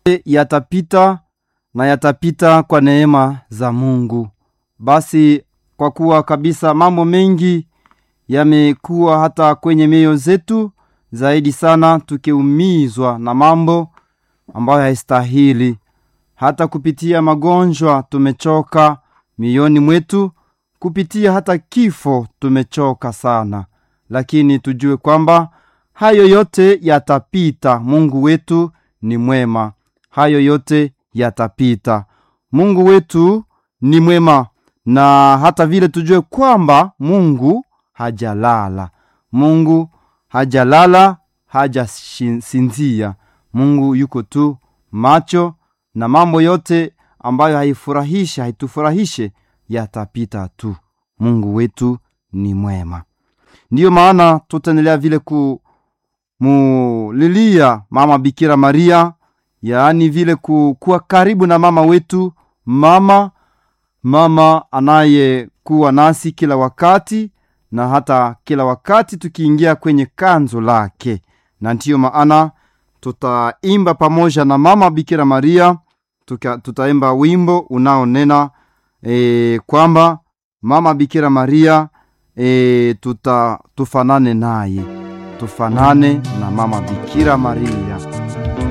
yatapita na yatapita kwa neema za Mungu. Basi kwa kuwa kabisa mambo mengi yamekuwa hata kwenye mioyo zetu, zaidi sana tukiumizwa na mambo ambayo haistahili, hata kupitia magonjwa tumechoka mioyoni mwetu, kupitia hata kifo tumechoka sana, lakini tujue kwamba hayo yote yatapita. Mungu wetu ni mwema, hayo yote yatapita. Mungu wetu ni mwema, na hata vile tujue kwamba Mungu hajalala, Mungu hajalala, hajasinzia. Mungu yuko tu macho, na mambo yote ambayo haifurahishe haitufurahishe yatapita tu. Mungu wetu ni mwema. Ndiyo maana tutaendelea vile kumulilia mama Bikira Maria, yaani vile kuwa karibu na mama wetu, mama mama anayekuwa nasi kila wakati na hata kila wakati tukiingia kwenye kanzo lake, na ndiyo maana tutaimba pamoja na mama Bikira Maria tuka, tutaimba wimbo unaonena e, kwamba mama Bikira Maria e, tuta tufanane naye, tufanane na mama Bikira Maria.